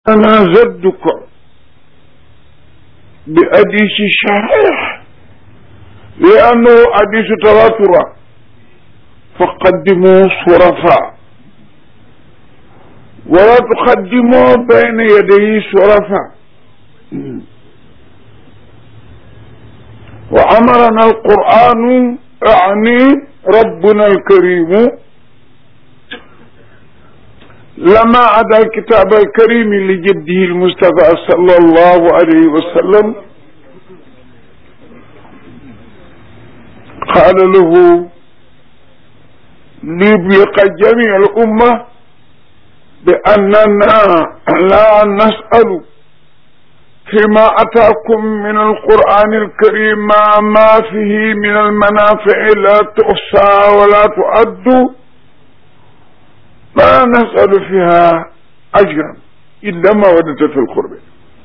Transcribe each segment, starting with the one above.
أنا زدك بحديث صحيح لأنه حديث تواتر فقدموا شرفاء ولا تقدموا بين يدي شرفاء وأمرنا القرآن أعني ربنا الكريم لما عدا الكتاب الكريم لجده المصطفى صلى الله عليه وسلم قال له ليبلغ جميع الأمة بأننا لا نسأل فيما أتاكم من القرآن الكريم ما, ما فيه من المنافع لا تحصى ولا تؤد ما نسأل فيها أجرا إلا ما ودت في القرب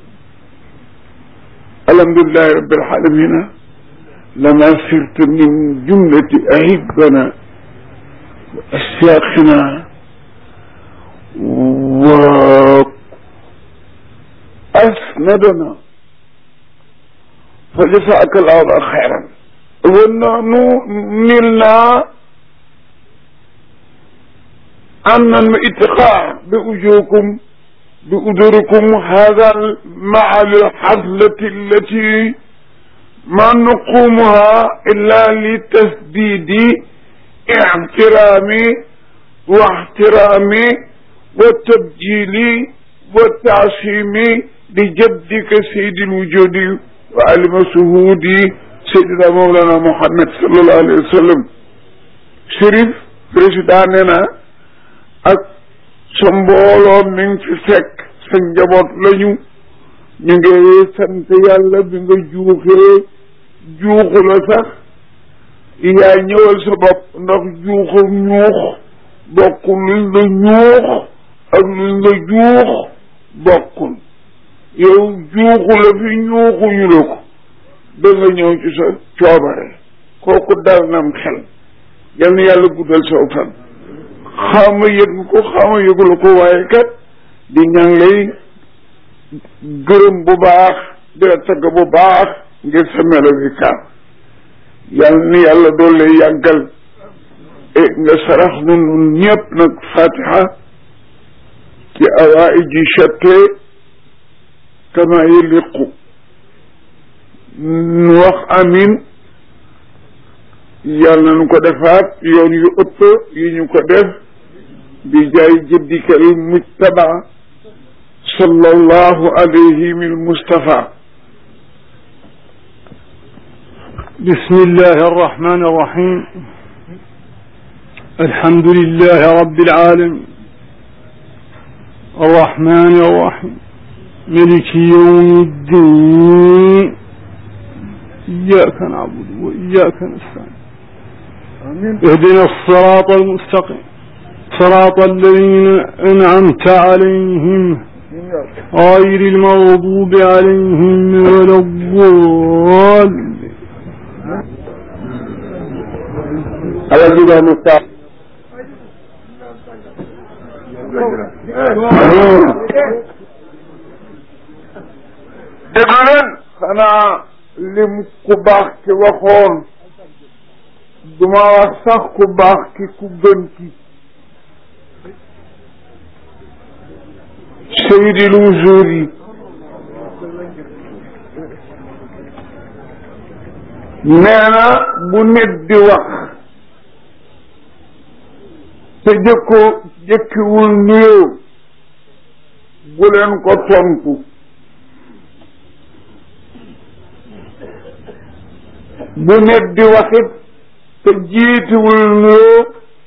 الحمد لله رب العالمين لما صرت من جملة أحبنا وأشياخنا وأسندنا فجزاك الله خيرا ونحن نلنا أن الاتقاء بأجوركم بأجوركم هذا مع الحفلة التي ما نقومها إلا لتسديد احترامي واحترامي والتبجيل والتعصيم لجدك سيد الوجود وعلم شهودي سيدنا مولانا محمد صلى الله عليه وسلم شريف président ak sa mbooloo mi ngi fi fekk sa njaboot lañu ñu ngi sant yàlla bi nga juuxee juuxu la sax yaa ñëwal sa bopp ndax juuxu ñuux bokkul luñ la ñuux ak luñ la juux bokkul yow juuxu la fi ñuuxuñu la ko da nga ñëw ci sa coobare kooku dal nam xel yal na yàlla guddal saw fan xawma yëg ko xawma yëgula ko waaye kat di ñaan lay gërëm bu baax di la tagg bu baax ngir sa melo bi kaar yal ni yàlla doole yàggal e nga sarax nu nun ñëpp nag fatiha ci awaayi ji chatte kama yëliqu nu wax amin yàlla nañu ko defaat yoon yu ëpp yi ñu ko def bi jaay jëddikal mujtaba sallallahu alayhi min mustafa بسم الله الرحمن الرحيم الحمد لله رب العالمين الرحمن الرحيم ملك يوم الدين إياك نعبد وإياك نستعين اهدنا الصراط المستقيم صراط الذين أنعمت عليهم غير المغضوب عليهم ولا الضالين ala musta déglu leen xanaa lim ku baax ki waxoon duma wax sax ku baax ki ku gën ki seydil wujudi nee na bu nit di wax te jëkko jëkkiwul nuyoo bu leen ko tontu bu nit di waxit te jiitiwul nuyoo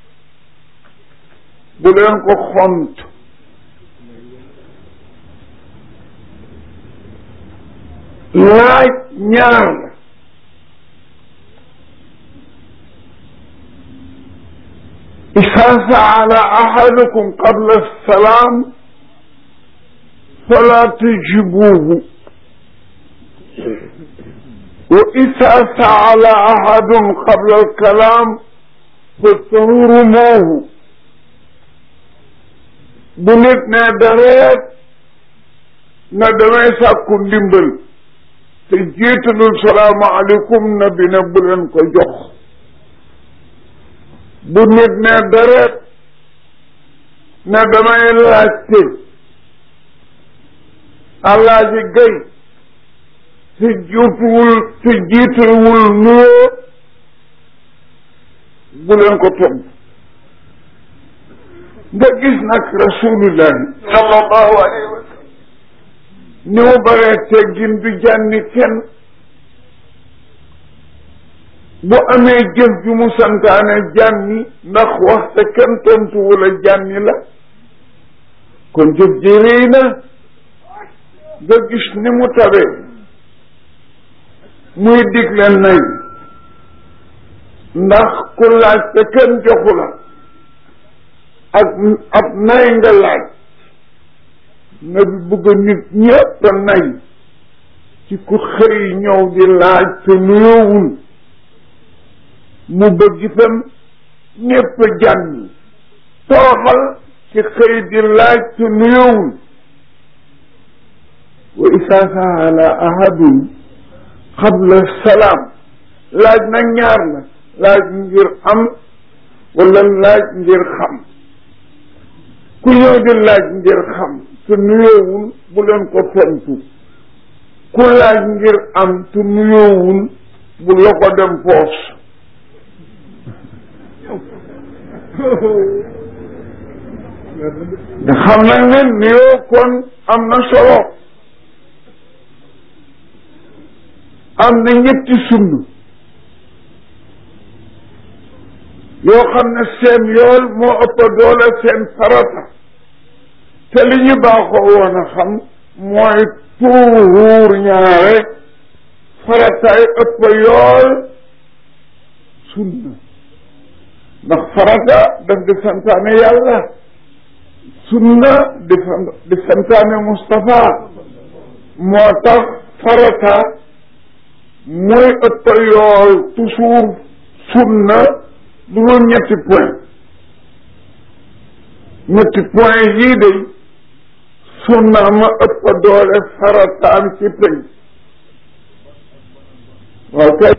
bu leen ko xont laaj ñaar la إذا سأل أحدكم قبل السلام فلا تجبوه وإذا سأل أحد قبل الكلام فاستهرموه bu nit ne dareet na damay sàkku ndimbal te jiitalul salaamaaleykum na bi ne bu leen ko jox bu nit ne deret ne damay laajte alaaji gay te jiituwul te jiituwul nuyoo bu leen ko tontu nga gis nag rasulullahi sallallahu alayhi wa sallam ni mu baree teggin du jànni kenn bu amee jëf ju mu santaane jànni ndax waxte kenn tontu wala jànni la kon jëf ji rëy na nga gis ni mu tabee muy digle nay ndax ku laaj te kenn joxu la ak ab nay nga laaj na bi bëgg nit ñëpp a nay ci ku xëy ñëw di laaj te nuyoowul mu bëgg itam ñëpp a jànni tooxal ci xëy di laaj te nuyoowul wa isaa saala ahadun qabla salaam laaj na ñaar la laaj ngir am wala laaj ngir xam ku ñëw di laaj ngir xam te nuyoowul bu leen ko tontu ku laaj ngir am te nuyoowul bu la ko dem poos nga xam nag ne nuyoo kon am na solo am na ñetti sund yoo xam ne seen yool moo ëpp doole seen farata te li ñu baaxoo woon a xam mooy tuuruur ñaare farataay ëpp yool sunna ndax farata daf di santaane yàlla sunna di di santaane Moustapha moo tax farata mooy ëpp yool toujours sunna du dul ñetti point ñetti point yii de sunna ma ëpp doole farataam ci peñ waaw kay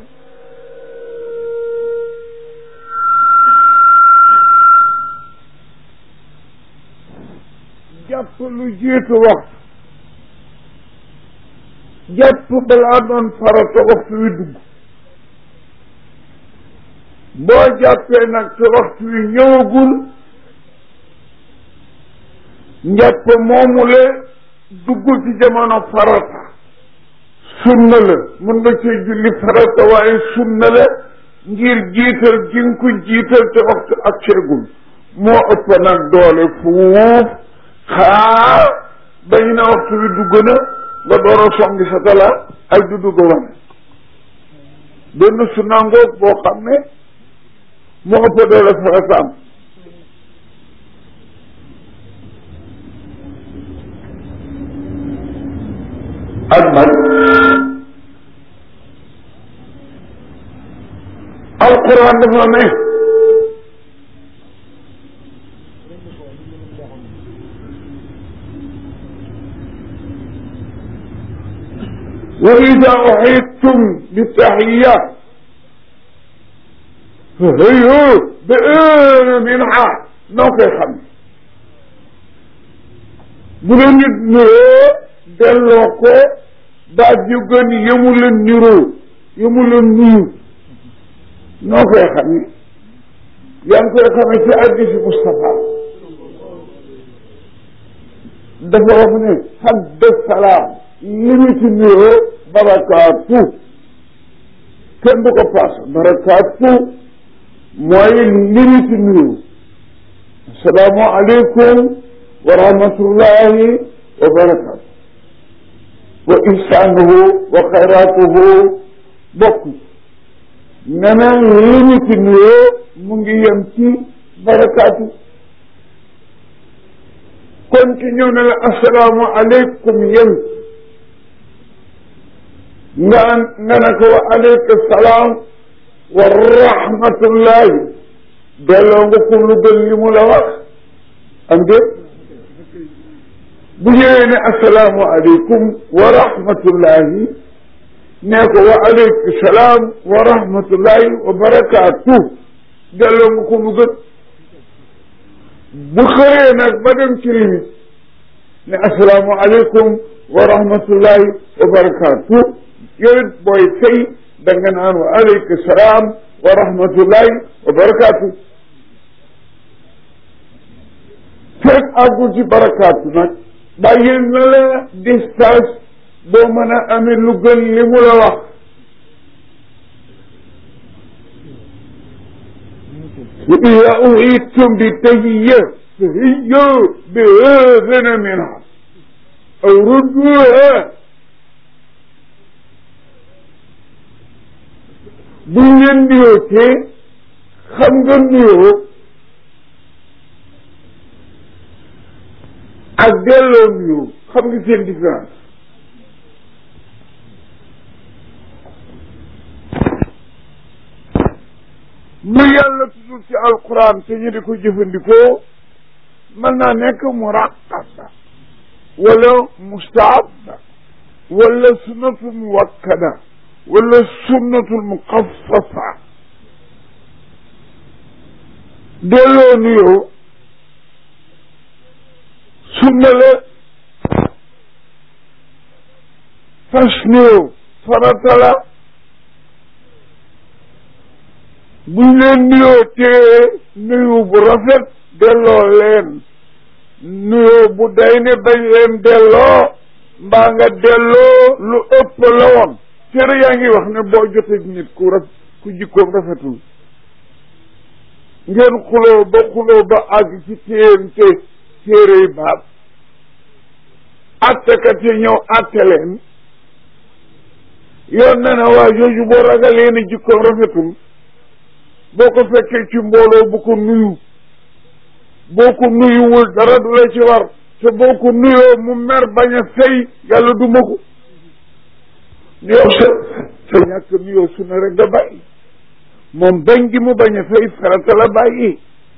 jàpp lu jiitu waxtu jàpp balaa doon farata waxtu wi dugg boo jàppee nag te waxtu wi ñëwagul njàpp moomule duggul ci jamono farata sunna la mën nga cee julli farata waaye sunna la ngir jiital gi nga ko jiital te waxtu ak seegul moo ëpp nag doole fuuf xaar bañ na waxtu wi dugg na nga door a songi sa tala ak du dugg wane benn sunna ngoog boo xam ne moo ëpp doole farataam ak man alquran dafa ne wa ida uxidtum bitaxiya fahayu bi minha noo koy xam bu la nit niroo delloo ko baat yu gën yëmu la niroo yëmu la nuyu noo koy xam ni yaa ngi koy xamee ci addisi Moustapha dafa wax ne xadda salaam li ñu ci niroo barakaatu kenn du ko paas barakaatu mooy li ñu ci niroo asalaamu aleykum wa rahmatullahi wa barakaatu wa ihsaanuhu wa xayraatuhu bokk neneen li ñu ci nuyoo mu ngi yem ci barakaatu kon ki ñëw ne la asalaamu aleykum yem nga nga ne ko wa aleyka salaam wa rahmatullahi delloo nga ko lu gën li mu la wax am déet bu ñëwee ne asalaamu aleykum wa rahmatullahi nee ko wa aleykum salaam wa rahmatullahi wa barakaatu delloo nga ko mu gën bu xëree nag ba dem ci limit ne asalaamu aleykum wa rahmatullahi wa barakaatu yow it booy fay da nga naan wa aleykum salaam wa rahmatullahi wa barakaatu fekk àggul ci barakaatu nag bàyyi na la distance boo mën a amee lu gën li mu la wax wa ida uhitum bi tahiyya fahiyyu bi ahsana minha aw rudduha buñ leen nuyoo te xam nga nuyoo ak delloo nuyoo xam nga seen différence lu yàlla tuddul ci alquran te ñu di ko jëfandikoo mën naa nekk muraqaba wala mustaaba wala sunnatul muwakkada wala sunnatul muqaffasa delloo nuyoo sunna la fas nuyoo farata la buñ leen nuyoo tee nuyu bu rafet delloo leen nuyoo bu day ne bañ leen delloo mbaa nga delloo lu ëpp la woon téere yaa ngi wax ne boo jotee nit ku raf ku jikkoom rafetul ngeen xuloo ba xuloo ba àgg ci téente téere yi baat attekat yi ñëw atte leen yoon na ne waa jooju boo ragalee ne jikkoom rafetul boo ko fekkee ci mbooloo bu ko nuyu boo ko nuyuwul dara du la ci war te boo ko nuyoo mu mer bañ a fay yàlla du ma ko nuyoo sa sa ñàkk nuyoo su ne rek nga bàyyi moom bañ gi mu bañ a fay farata la bàyyi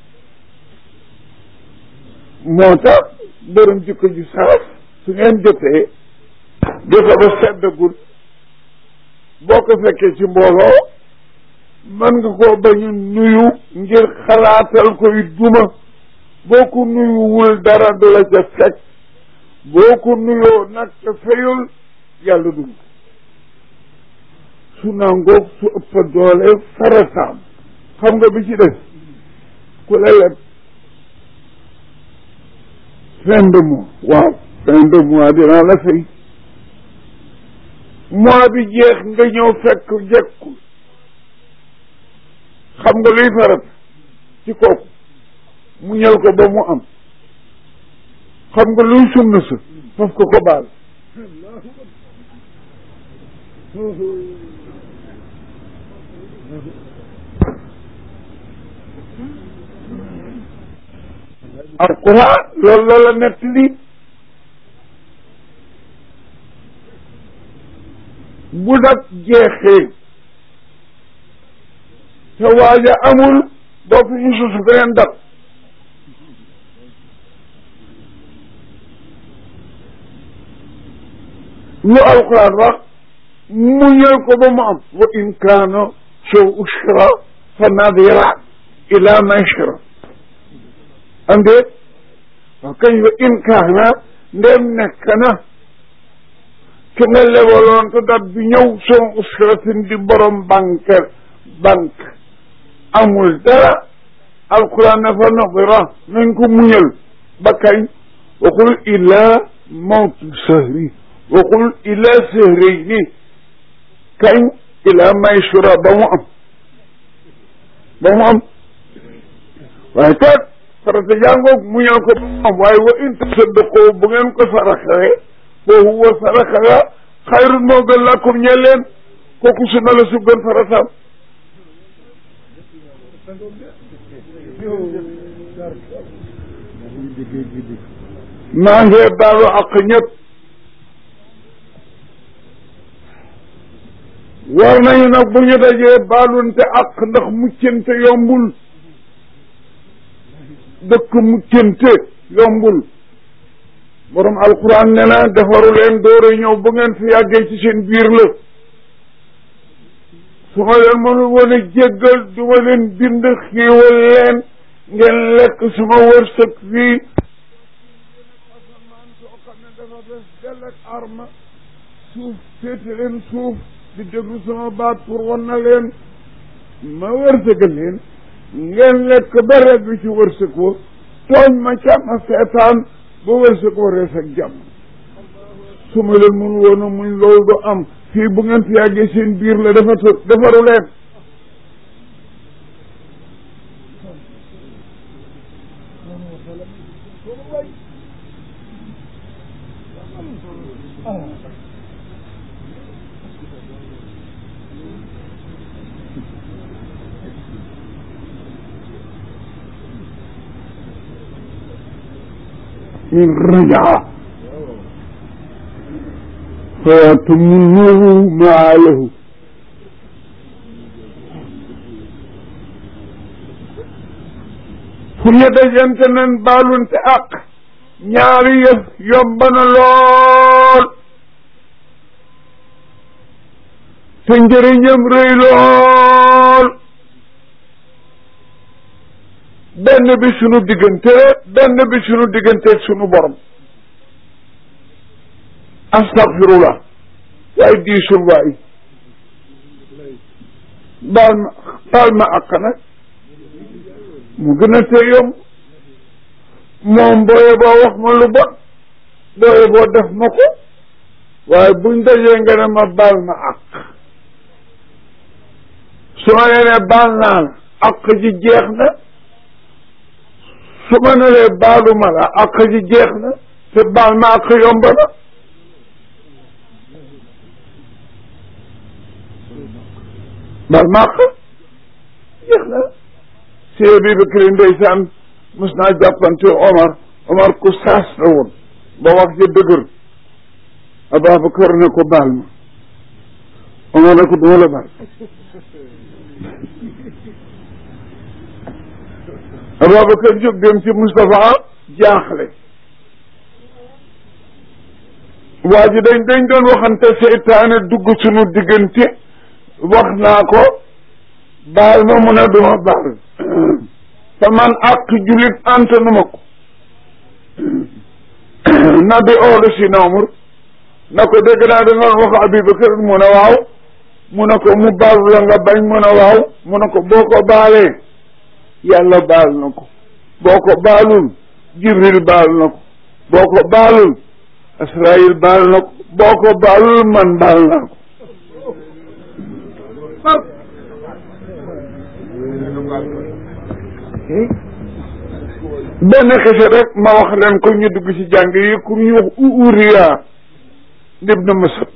moo tax borom jikko ji saraf su ngeen jotee jote ba seddagul boo ko fekkee ci mbooloo mën nga koo bañ a nuyu ngir xalaatal koy duma boo ko nuyuwul dara du la ca fekk boo ko nuyoo nag te fayul yàlla dum su nangoog su ëpp doole farataam xam nga bi ci des ku la leb fin de mois waaw fin de mois dinaa la fay mois bi jeex nga ñëw fekk jekkul xam nga luy farat ci kooku mu ñël ko ba mu am xam nga luy sunna sa faf ko ko baal alquran loolu la la nett li bu nag jeexee te waaja amul boo fi ñu susu beneen dat lu alquran wax mu ñëw ko ba mu am wa in kaana show ushra fa nadira ila maishra am déet waaw kañ wa in kaana ndem nekk na ki nga lebaloon te dat bi ñëw son usratin di borom banque banque amul dara alquran na fa nadira nañ ko muñal ba kañ waxul ila mawtu sahri waxul ila sahrayni kañ ila maysura ba mu am ba mu am waaye kat farata jàngoog mu ñëw ko ba mu am waaye wa in tasaddaqoo bu ngeen ko saraxee fa huwa saraxa nga xayrun moo gën lakum ñeel leen kooku sunna la su gën farataam maa ngi baalu ak ñëpp war nañu nag bu ñu dajee baalunte ak ndax muccante yombul dëkk muccante yombul borom alquran ne na defaru leen door a ñëw bu ngeen fi yàggee ci seen biir la su ma leen mënul woon a jéggal du ma leen bind xiiwal leen ngeen lekk suma wërsëg fii asamaan soo xam ne dafa bes dell ak arma suuf féete leen suuf di déglu sama baat pour wan na leen ma wërsëgal leen ngeen lekk ba regg ci wërsëg wa tooñ ma ca ma seetaan ba wërsëg wa rees ak jàmm su ma leen mun woon a muñ loolu du am fii bu ngeen fi yàggee seen biir la dafa defaru leen in rajaa fayatumuhu maa lahu fu ñu dajante nen baalunte ak ñaari yëf yomb na lool te njëriñam rëy lool benn bi sunu diggante benn bi sunu diggante sunu borom astaghfirullah waaye diisul waay baal ma baal ma àq nag mu gën a tee yomb moom booye boo wax ma lu bon booye boo def ma ko waaye buñ dajee nga ne ma baal ma àq su ma nee ne baal naa la àq ji jeex na su ma ne lee baalu ma la àq ji jeex na te baal ma àq yomb na baal ma àq jeex na si bi Bakri ndeysaan mos naa jàppante Omar Omar ku saas la woon ba wax ja dëgër Ababacar ne ko baal ma Omar ne ko duma la baal Ababacar jóg dem ci Moustapha jaaxle waa ji dañ dañ doon waxante seytaane dugg sunu diggante wax naa ko baal ma mun a duma baal te man ak jullit antanu ma ko na bi oolu si noomur na ko dégg naa da nga wax Abubakar mu ne waaw mu ne ko mu baal la nga bañ mu ne waaw mu ne ko boo ko baalee yàlla baal na ko boo ko baalul Jibril baal na ko boo ko baalul Israël baal na ko boo ko baalul man baal naa ko benn xese rek ma wax leen ko ñu dugg ci jàng yi ku ñu wax Uriya ibn Masad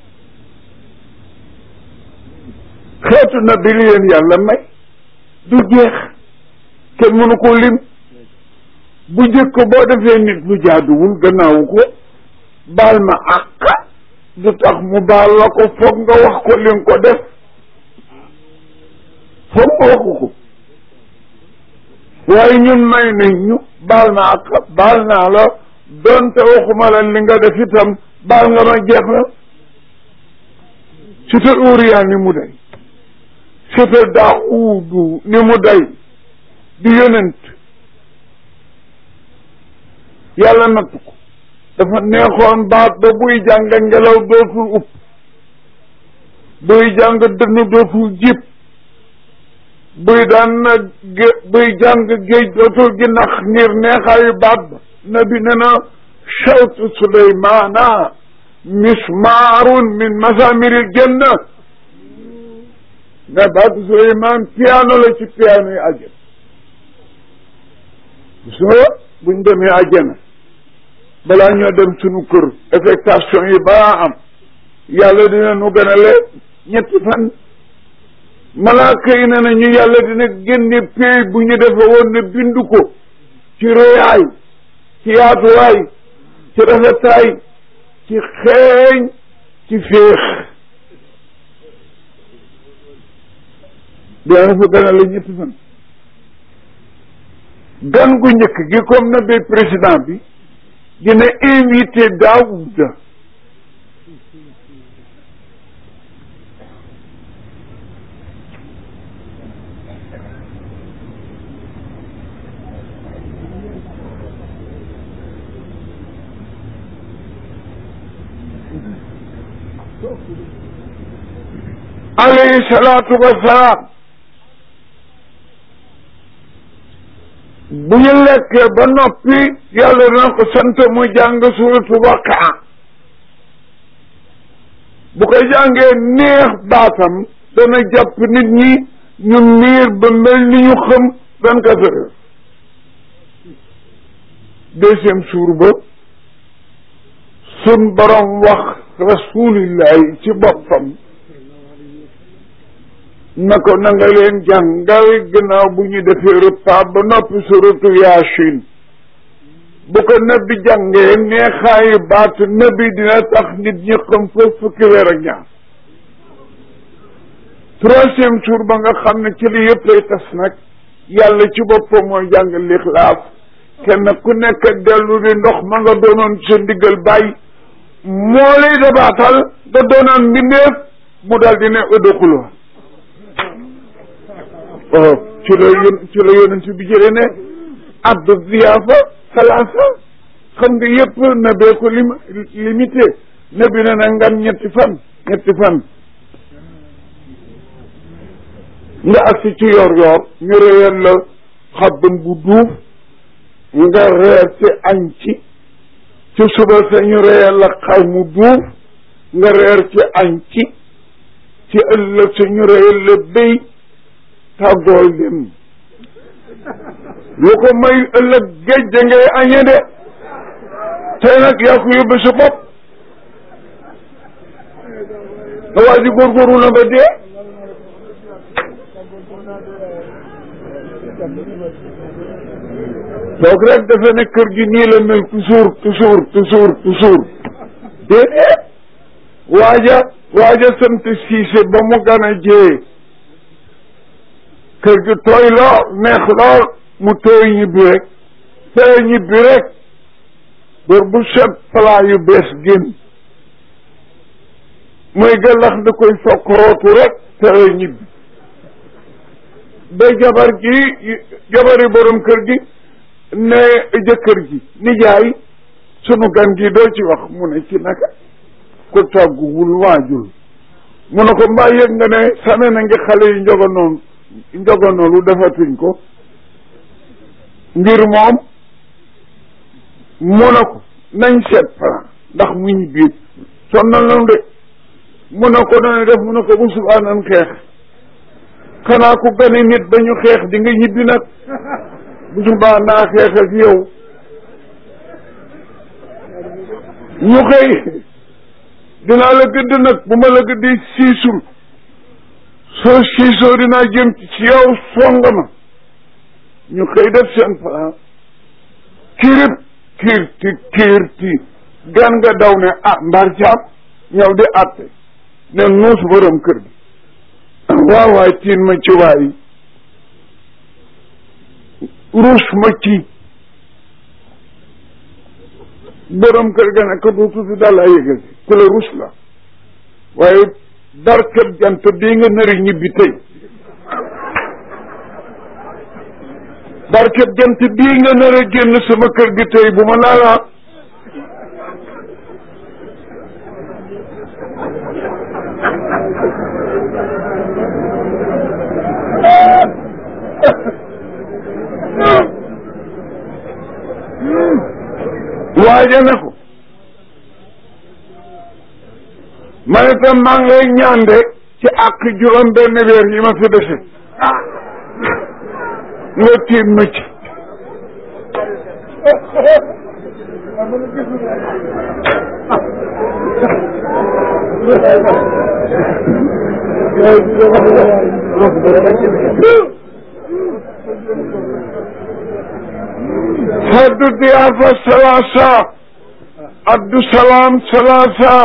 xeetu na bi li leen yàlla may du jeex kenn mënu ko lim bu njëkk boo defee nit lu jaaduwul gannaawu ko baal ma àq du tax mu baal la ko foog nga wax ko li nga ko def foog nga waxu ko waaye ñun may nañ ñu baal ma àq baal naa la doonte waxuma la li nga def itam baal nga ma jeex na sita Uriya ni mu day sita Daawudu ni mu day di yonent yàlla natt ko dafa neexoon baat ba buy jàng ngelaw dootul upp buy jàng dënn dootul jib buy daan gé buy jàng géej dootul gi nax ngir neexaayu baat ba nabi ne na chawtu sulaymana mismaarun min masamiril janna nga baatu suleyman piano la ci piano yi àjjana soo buñ demee àjjana balaa ñoo dem sunu kër affectation yi balaa am yàlla dina nu gën a lee ñetti fan malaaka yi ne na ñu yàlla dina génne pay bu ñu defe woon ne bindu ko ci réyaay ci yaatuwaay ci rafetaay ci xeeñ ci féex dina fa gën a la ñetti fan gan gu njëkk gi comme na bi président bi dina invité Daouda alayhi salaatu wasalaam bu ñu lekkee ba noppi yàlla dina ko sant mu jàng suratu Waqaa bu ko jàngee neex baatam dana jàpp nit ñi ñu miir ba mel ni ñu xam vingt quatre heures deuxième suur ba sun borom wax rasulillahi ci boppam na ko na nga leen jàngal gannaaw bu ñu defee repas ba noppi suratu yaasin bu ko nabi jàngee neexaayu baat nabi dina tax nit ñi xam fa fukki weer ak ñaar troisième jour ba nga xam ne ci li yëpp lay tas nag yàlla ci boppam mooy jàng lixlaas kenn ku nekk dellu di ndox ma nga doonoon sa ndiggal bàyyi moo lay dabaatal nga doonoon mbindeef mu dal di ne ëddaxuloo waaw ci la yón ci la yonent bi jëlee ne abdu ziyaafa salaasa xam nga yëpp na bee ko lim limité na bi ne na ngan ñetti fan ñetti fan nga agsi ci yor yor ñu réyal la xabban bu duuf nga reer ci añ ci ci suba sa ñu réyal la xar mu duuf nga reer ci añ ci ci ëllëg sa ñu réyal la béy tàggool dem lu ko may ëllëg géej da ngay añe de tey nag yaa ko yóbbu sa bopp nga waa ji góorgóorlu na ba dee toog rek dafa ne kër gi nii la mel toujours toujours toujours toujours déedéet waaja waaja sant siise ba mu gën a jee kër gi tooy lool neex lool mu tooy ñibbi rek tooy ñibbi rek bër bu set plat yu bees génn muy gàllax da koy fokk rootu rek tooy ñibbi ba jabar gi jabari borom kër gi ne jëkkër ji nijaay sunu gan gi doo ci wax mu ne ci naka ko tàgguwul waajul mu ne ko mbaa yëg nga ne same na ngi xale yi njogonoon njogonoolu defatuñ ko ngir moom mu ne ko nañ seet plan ndax mu ñu biir sonnal nanu de mu ne ko noonu def mu ne ko bu subaa nan xeex xanaa ku gane nit ba ñu xeex di nga ñibbi nag bu subaa naa xeex ak yow ñu xëy dinaa la gëdd nag bu ma la gëddee siisul soo siisoo dinaa jëm ci yow songa ma ñu xëy def seen plan kirib kiirti kiirti gan nga daw ne ah mbar jaam ñëw di àtte ne nuus borom kër gi waaw waay tiin ma ci waay ruus ma ci borom kër ga ne ko du tuuti daal laa yëgal si ku la ruus la waaye barkeb jant bii nga nari ñibbi tey barkeb jant bii nga nar a génn sama kër gi tey bu ma laalaa waaja ne ko man itam maa ngi lay ñaan de ci àq juróom benn weer yi ma fi dese nga tiim ma ci haddu diyaafa salaasa addu salaam salaasa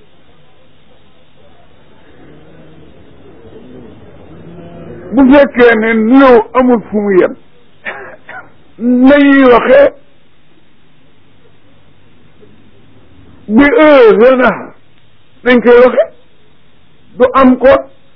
bu fekkee ne nuyoo amul fu mu yem nañuy waxee bi ësanaha nañ koy waxe du am ko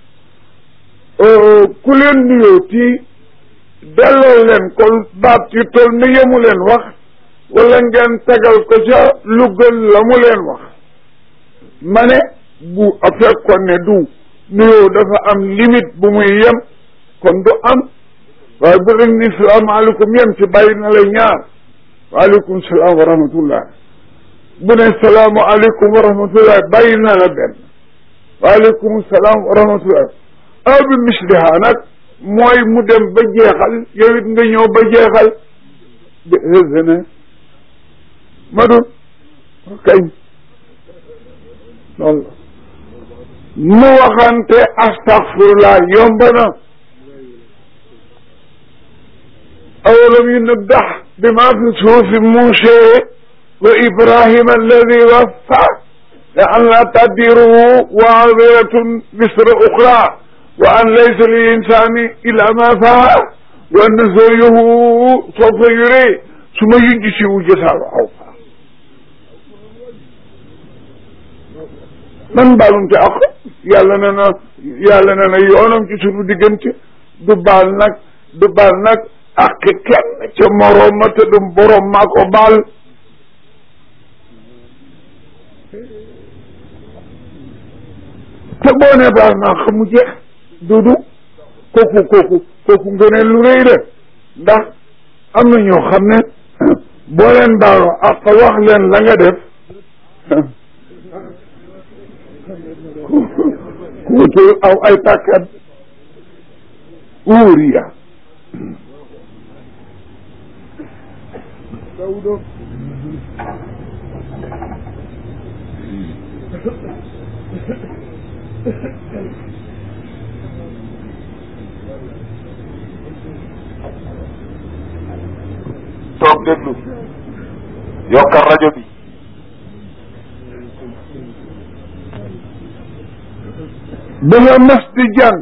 ku leen nuyoo ti delloo leen ko baat yu toll ni yemu leen wax wala ngeen tegal ko ca lu gën la mu leen wax ma ne bu a fekkoon ne du nuyoo dafa am limite bu muy yem kon du am waaye bu leen ni salaamaaleykum yem ci bàyyi na la ñaar waaleykum salaam wa rahmatullah bu ne salaamualeykum wa rahmatullah bàyyi na la benn waaleykum salaam wa rahmatullah aw bi misliha nag mooy mu dem ba jeexal yow it nga ñëw ba jeexal bi hésene ma dun kañ loolu mu waxante astaghfirullah yomb na awalam yunabbax bima fi suhufi Muusa wa Ibrahima alladi waffa la an la tadiru waaziratun wisra uxra wa an laysa lil insani illa ma saa wa anna sa'yahu sawfa yura summa yujzihi jazaa'a awfaa man baalunte ak yàlla ne na yàlla ne na yoonam ci sunu diggante du baal nag du baal nag ak kenn ca moroom ma te du borom maa ko baal te boo ne baal naa xamu jeex dudu kooku kooku kooku ngëneel lu rëy la ndax am na ñoo xam ne boo leen baaloo ak wax leen la nga def kuutul aw ay tàkkat uuriya toog déglu yokkal rajo bi dafa mas di jàng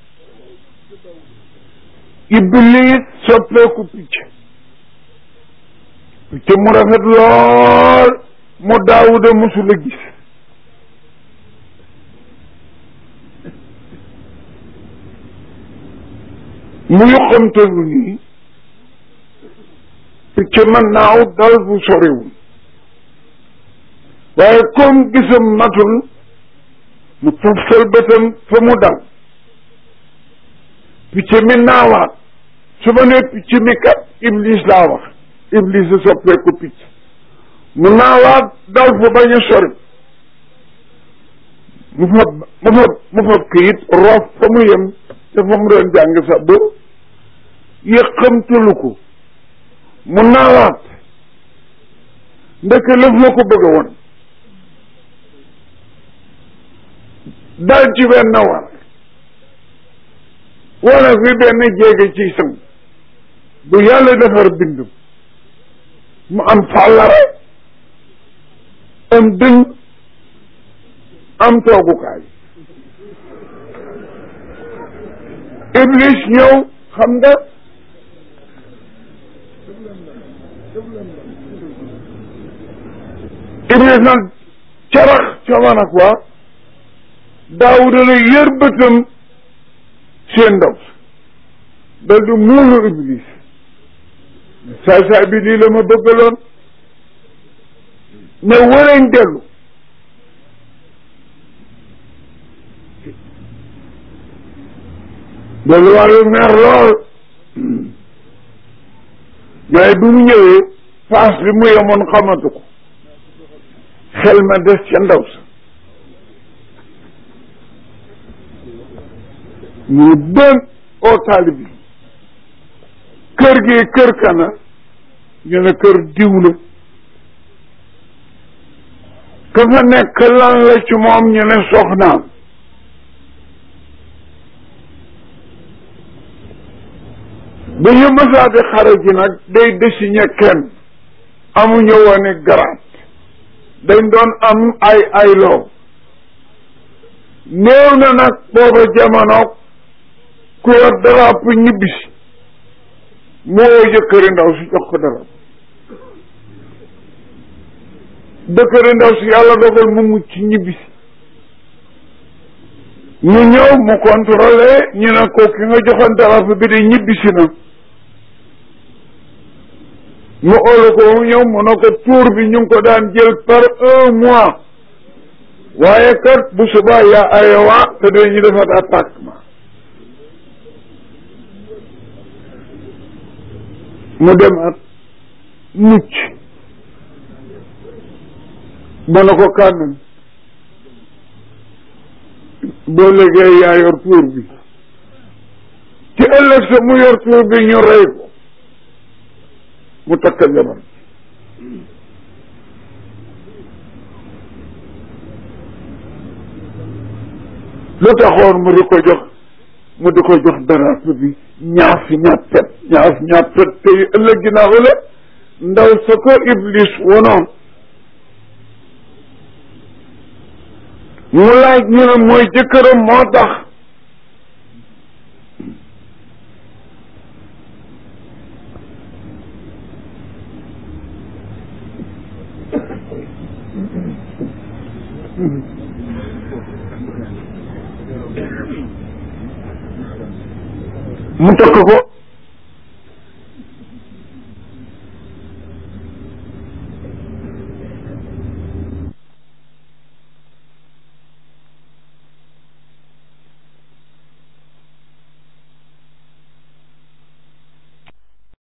iblis soppeeku picc picc mu rafet lool mu daawuda musula gis mu yoxamtalu nii picc mën naaw dal bu soriwul waaye comme gisam matul mu toftal bëtam fa mu dal picc mi naawaat su ma nee picc mi kat iblis laa wax iblis a soppeeku picc mu naawaat dal fa bañ a sori mu fa mu fa mu fa këyit roof fa mu yem te fa mu doon jàng sax ba yëqamtalu ko mu naawaat ndeke lëf la ko bëgg a woon dal ci benn war wala fi benn jéege ci sang bu yàlla defar bindum mu am fàllare am dëng am toogukaay iblis ñëw xam nga iblis nag carax ca man ak waa daawuda na yër bëtam seen ndaw dal di muulu iblis saay saay bi lii la ma bëggaloon ne wëreñ dellu dellu wàllu mer lool mais bi mu ñëwee paas bi mu yemoon xamatu ko xel ma des ca ndaw sa mu bën oo taalib bi kër gi kër kana ñu ne kër diw la ka fa nekk lan la ci moom ñu ne soxnaam bu ñu mësaati xare ji nag day désigné kenn amuñu woon i garaat dañ doon am ay ay loo néew na nag booba jamono ku yor daraap ñibbisi moo jëkkëri ndaw si jox ko dara dëkkëri ndaw si yàlla dogal mu mucc ñibbisi ñu ñëw mu contrôlé ñu ne ko ki nga joxoon dara bi de ñibbisi na mu óolu ko mu ñëw mu ne ko tour bi ñu ngi ko daan jël par un mois waaye kat bu subaa yaa ayowa te dañu defaat attaquement mu dem at mucc mu ne ko kànnam boo liggéey yaa yor tuur bi ci ëllëg sa mu yor tuur bi ñu rey ko mu takk jabar lu taxoon mu di ko jox mu di ko jox darape bi ñaaf ñàppet ñaaf ñàppet tey ëllëg ginnaaw la ndaw sa ko iblis wonoon mu laaj ñu ne mooy jëkkëram moo tax mu takk ko